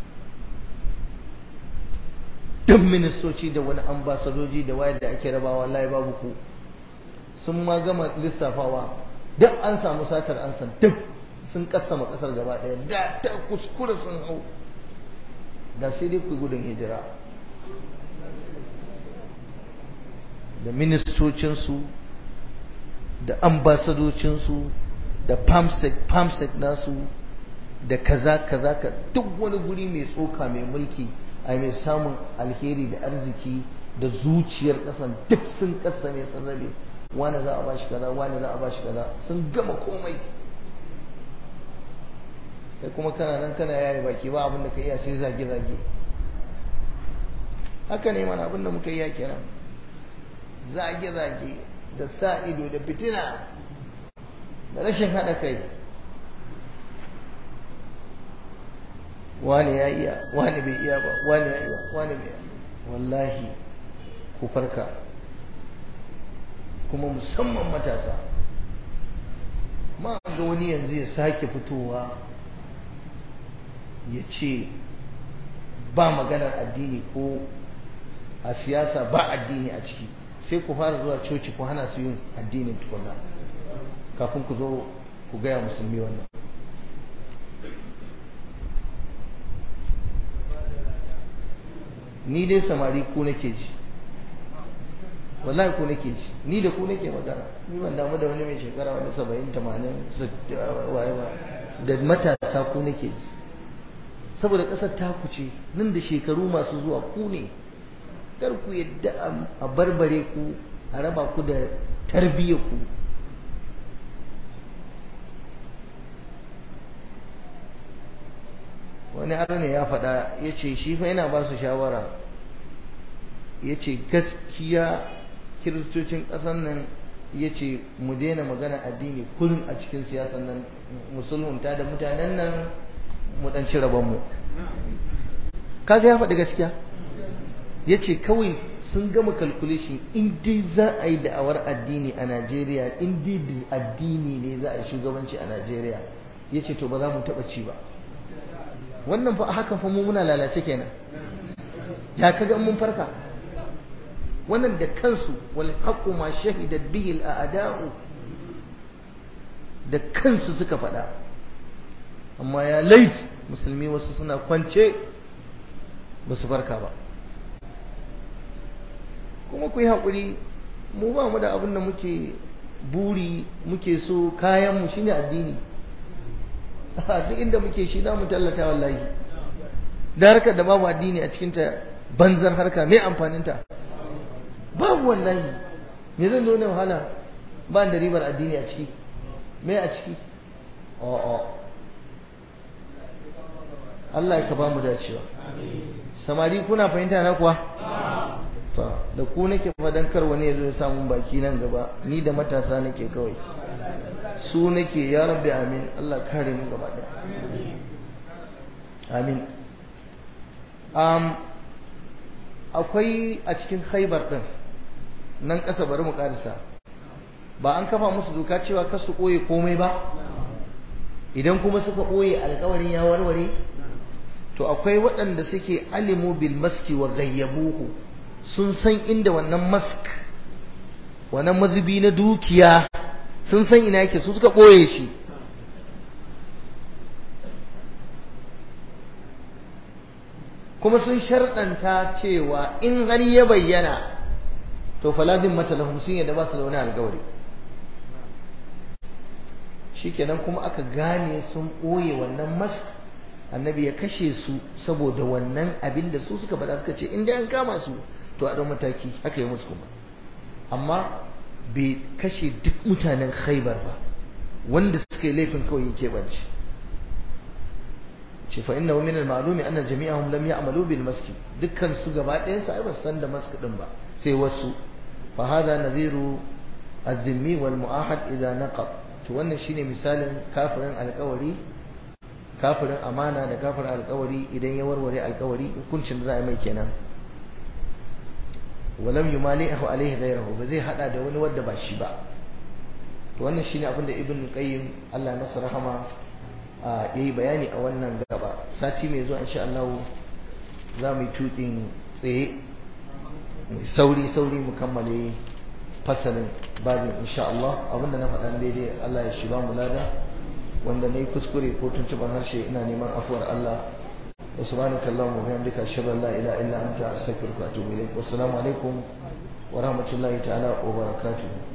duk ministoci da wani ambasadoji da wayar da ake rabawa wallahi babu ku sun ma gama lissafawa duk an samu satar an san duk sun kasama kasar gaba daya da ta kuskura sun hau da sai dai ku gudun hijira da ministocinsu da ambasadocinsu da pamsec pamsec nasu da kaza kaza ka duk wani guri mai tsoka mai mulki a mai samun alheri da arziki da zuciyar kasan duk sun kasa mai sun rabe wani za a bashi kaza wani za a bashi kaza sun gama komai kai kuma kana nan kana yayi baki ba abin da ka iya sai zage zage haka ne mana abin da muka yi kenan zage zage da sa ido da fitina da rashin haɗa kai wani ya iya wani bai iya ba wani ya iya wani bai wallahi ku farka kuma musamman matasa ma ga wani yanzu ya sake fitowa ya ce ba maganar addini ko a siyasa ba addini a ciki sai ku fara zuwa coci ku hana su yin addinin tukuna kafin ku zo ku gaya musulmi wannan ni dai samari ku nake ji wallahi ku nake ji ni da ku nake magana ni ban damu da wani mai shekara wani saba'in tamanin waye ba da matasa ku nake ji saboda ƙasar ta kuce nan da shekaru masu zuwa ku ne kar ku yadda a barbare ku a raba ku da tarbiyyar ku wani ne ya faɗa ya ce shi fa yana ba su shawara ya ce gaskiya kiristocin ƙasar nan ya ce mu daina magana addini kullum a cikin siyasan nan musulunta da mutanen nan mu ɗan ci rabonmu kaga ya faɗi gaskiya ya ce kawai sun gama calculation in dai za a yi da'awar addini a najeriya in dai da addini ne za a yi shugabanci a najeriya ya ce to ba za mu taɓa ci ba wannan fa haka fa mu muna lalace kenan ya kaga mun farka wannan da kansu wal haqqu ma shahidat bihi al a'da'u da kansu suka faɗa amma ya lait musulmi wasu suna kwance ba su farka ba kuma ku yi haƙuri mu ba mu da abin da muke buri muke so kayanmu shine addini duk inda muke shi za mu tallata wallahi da harkar da babu addini a cikinta banzar harka mai amfaninta babu wallahi me zan zo ne wahala ba da ribar addini a ciki me a ciki a'a Allah ya ka ba mu dacewa samari kuna fahimta na kuwa da ku nake fadan kar wani ya zo ya samu baki nan gaba ni da matasa nake kawai su nake ya rabbi amin Allah kare mu gaba daya amin um, akwai a cikin khaibar din nan ƙasa bari mu karisa ba an kafa musu doka cewa kar su ɓoye komai ba idan kuma suka ɓoye alkawarin ya warware to akwai waɗanda suke alimu bil maski wa gayyabuhu sun san inda wannan mask wannan mazubi na dukiya sun san ina yake su suka ɓoye shi kuma sun sharɗanta cewa in har ya bayyana to faladin mata lahum sun yadda ba su da wani alkawari shikenan kuma aka gane sun ɓoye wannan mask annabi ya kashe su saboda wannan abin da su suka faɗa suka ce in dai an kama su to a ɗan mataki haka yi musu kuma amma bai kashe duk mutanen khaibar ba wanda suka yi laifin kawai ya keɓance ce fa inna min al-ma'lumi anna jami'ahum lam ya'malu bil maski dukkan su gaba ɗayan su ai ba san da mask din ba sai wasu fa hada nadhiru az-zimmi wal mu'ahad idza naqad to wannan shine misalin kafirin alƙawari kafirin amana da kafirin alƙawari idan ya warware alƙawari hukuncin da za a mai kenan walam yumalihu alaihi ghayrahu ba zai hada da wani wanda ba shi ba to wannan shine abin da ibn qayyim Allah ya masa rahama yayi bayani a wannan gaba sati mai zuwa insha Allah za mu yi tukin tsaye mu sauri sauri mu kammale fasalin babin insha Allah abinda na faɗa daidai Allah ya shiba mu lada wanda nayi kuskure ko tuntuban harshe ina neman afuwar Allah وسبحانك اللهم وبحمدك اشهد ان لا اله الا انت استغفرك واتوب اليك والسلام عليكم ورحمه الله تعالى وبركاته